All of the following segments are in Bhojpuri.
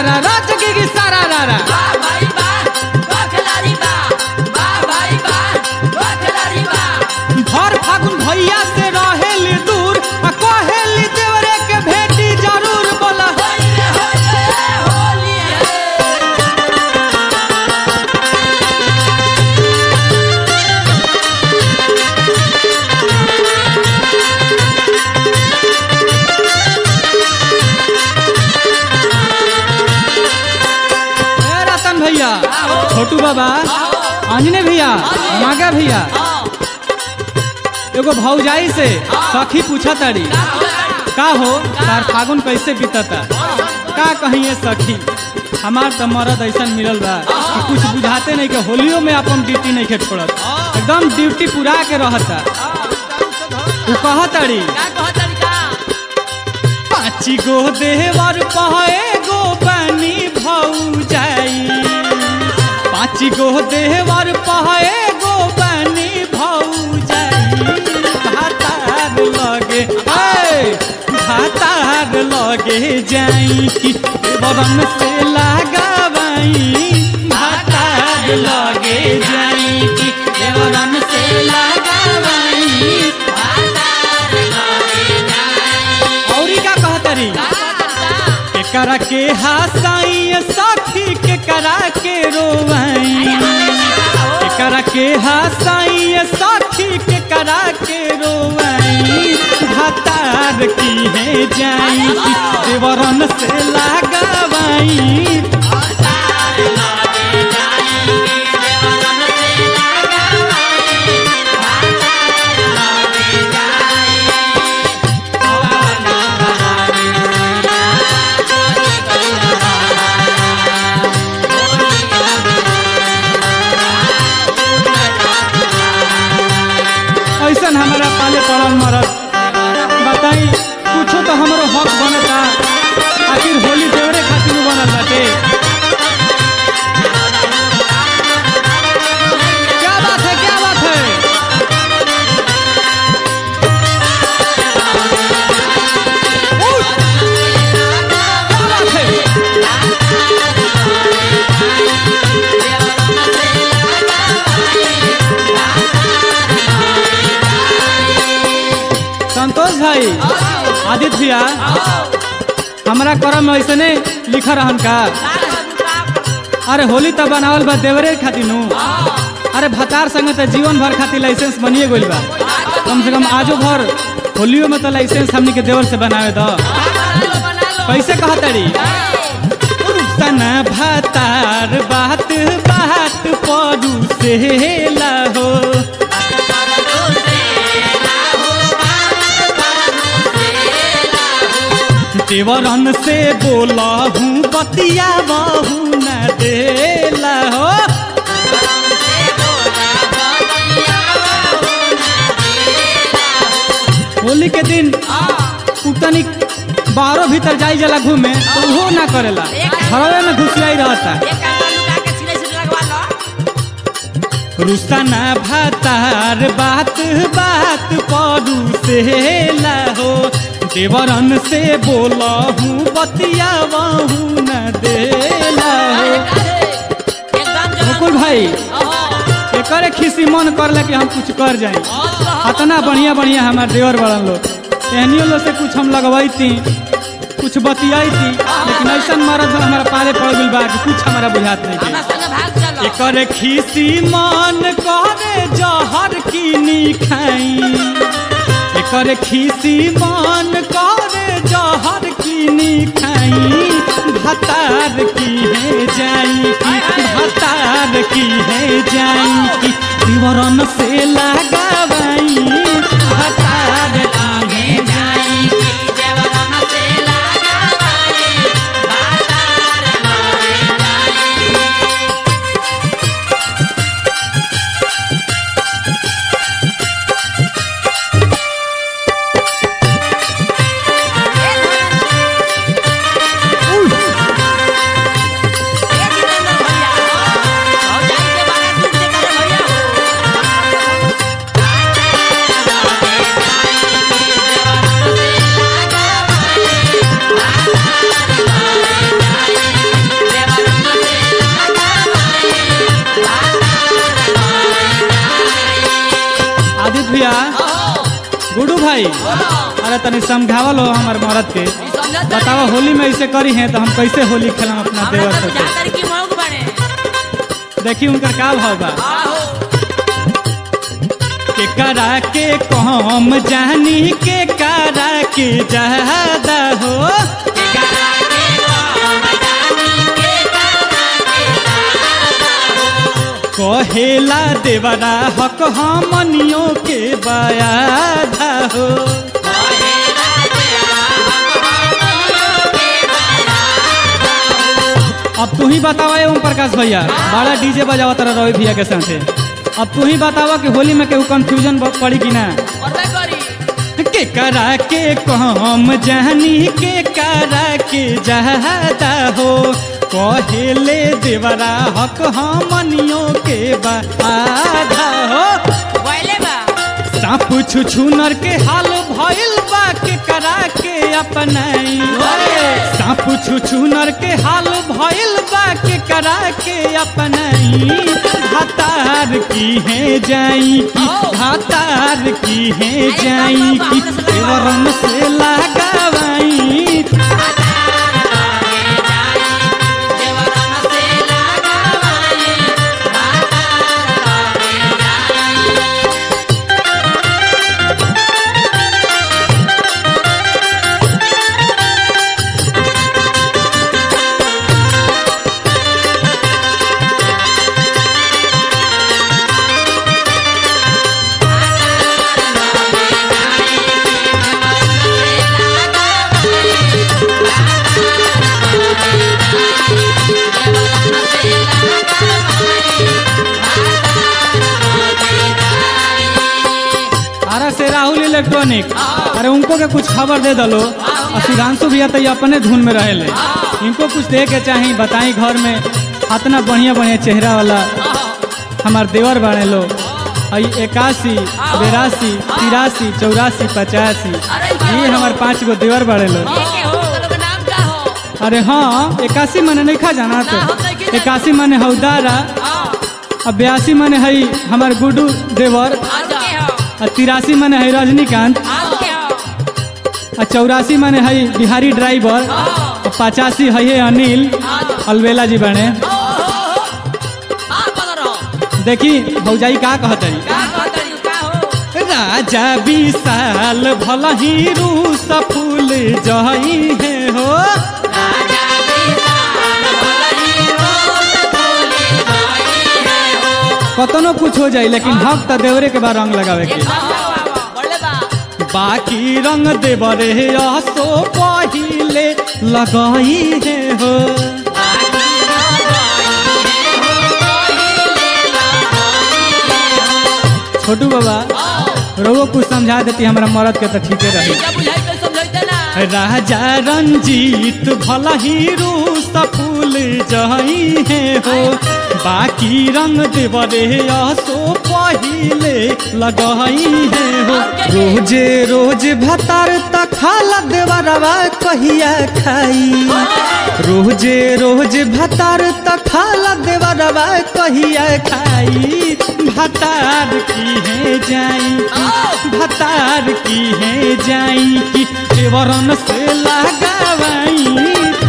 रा रा जगी की सारा रा रा वाह भाई वाह वाह खिलाड़ी वाह वाह भाई वाह वाह खिलाड़ी वाह भर फागुन भैया से रहेली दूर आ कहेली देवरे के भेटी जरूर बोला होली रे होली रे होली है ए रतन भैया छोटू बाबा अंजने भैया नागा भैया एगो भौजाई से सखी पूछा तारी का हो तार फागुन कैसे बीतता का कहिए सखी हमार तो मरद ऐसा मिलल बा कि कुछ बुझाते नहीं के होलियो में अपन ड्यूटी नहीं के छोड़त एकदम ड्यूटी पूरा के रहता तू कह तारी का कहत तरीका पाँची गो देवर पहे गो पानी भौजाई पाँची गो देवर पहे गो पानी भौजाई भातार लगे ए, भातार लगे जाई कि बरन से लगावाई भातार लगे जाई कि बरन से लगावाई औरी का कहतरी केकरा के हसाई साथी केकरा के रोवाई केकरा के हसाई साथी केकरा के रोवाई भातार की है जाई देवरन से लगावाई ऐसन हमारा पाले पड़ल मरद बताई कुछो तो हमरो हक बनता आखिर होली देवरे खातिर नु बनल बाटे क्या बात है क्या बात है उठ! क्या बात है संतोष भाई आदित्य भैया हमारा करम में ऐसे नहीं लिखा रहन का अरे होली तो बनावल बा देवरे खातिर नु अरे भतार संगे तो जीवन भर खातिर लाइसेंस बनिए गइल बा कम से कम आजो भर होलियो में तो लाइसेंस हमनी के देवर से बनावे दो कैसे कहतड़ी तना भतार बात बात परू से हो देवरन से बोला हूँ बतिया बहू न देला हो होली के दिन उतनी बाहरों भीतर जाई जला घूमे तो वो ना करेला घरवे में घुसियाई रहता रुस्ताना भातार बात बात परू से हो देवरन से बोला हूँ बतिया बहू न देला हो मुकुल भाई एकरे खिसी मन करला कि हम कुछ कर जाए अतना बढ़िया बढ़िया हमार देवर बड़न लोग एहनियो लोग से कुछ हम लगवाई कुछ बतियाई थी लेकिन ऐसा मरद हमारा पाले पड़ गइल बा कि कुछ हमारा बुझात नहीं के एकर खिसी मन करे जहर की खाई एकर खिसी मन करे जहर की खाई भतार की है जाई की भतार की है जाई की दिवरन से लगावाई भतार की है जाई भाई बोलो अरे तनी समझावल हो हमार मरद के ई समझत बतावा होली में ऐसे करी है तो हम कैसे होली खेलम अपना हमरा देवर तो से बुझाता कि मौग बने देखी उनकर का भाव बा आहो के करा के कम जानी के करा के ज्यादा हो के करा के काम जानी के करा के कहेला देवरा हक हमनियों के बयाधा हो कहेला तेरा हम के अब तू ही बतावा ओम प्रकाश भैया बड़ा डीजे बजावा तारा रवि भैया के साथे अब तू ही बतावा कि होली में केहू कंफ्यूजन पड़ी कि ना और मैं करी के करा के कम जानी के करा के ज्यादा हो कहेले देवरा हक हमनियों के बाधा हो पहले बा सांप छुछुनर के हाल भइल बा के करा के अपनाई सांप छुछुनर के हाल भइल बा के करा के अपनाई हतार की है जाई की हतार की है जाई की देवरन से लगावाई देवरम से लगावाई अरे से राहुल इलेक्ट्रॉनिक अरे उनको के कुछ खबर दे दलो और सुधांशु भैया तो ये अपने धुन में रहेले इनको कुछ दे के चाही बताई घर में इतना बढ़िया बढ़िया चेहरा वाला हमार देवर बने लो आई इक्यासी बेरासी तिरासी चौरासी पचासी ये हमार पाँच गो देवर बड़े लो नाम का हो अरे हाँ इक्यासी मने नहीं खा जाना तो इक्यासी मने हौदारा और बयासी मने हई हमार गुडू देवर आज के हो और तिरासी मने हई रजनीकांत आज के हो और चौरासी मने हई बिहारी ड्राइवर और पचासी हई है अनिल अलवेला जी बने हाँ पकड़ो देखी भौजाई का कहत है का कहतरी का हो राजा विशाल भल ही रूस फूल जही है हो राजा विशाल भलही रोज फूले गई है हो कतनो कुछ हो जाए लेकिन हक तो देवरे के बाद रंग लगावे के बड़े बा बाकी रंग देवरे असो पहिले लगाई है हो छोटू बाबा रोगो कुछ समझा देती हमारा मरद के तो ठीके रही क्या बुझाई तो समझाइते ना राजा रंजीत भल ही रूस फूल जही है हो बाकी रंग देवरे असो पहिले लगही है हो रोजे रोज भतार त खाला देवरवा कहिया खाई रोजे रोज भतार त खाला देवरवा कहिया खाई भतार की है जाई भतार की है जाई की देवरन से लगावाई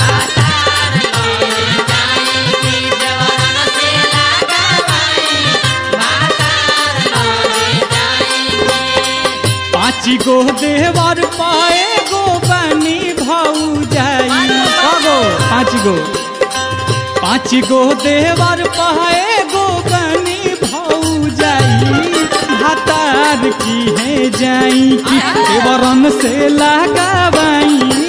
पाँची गो देवर पाए गो बनी भाऊ जाई गो पाँच गो पाँच गो देवर पाए गो बनी भाऊ जाई भतार की है जाई की देवरन से लगावाई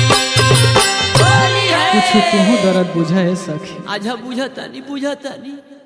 कुछ तुहू दर्द बुझाए सखी आज बुझता नहीं बुझता नहीं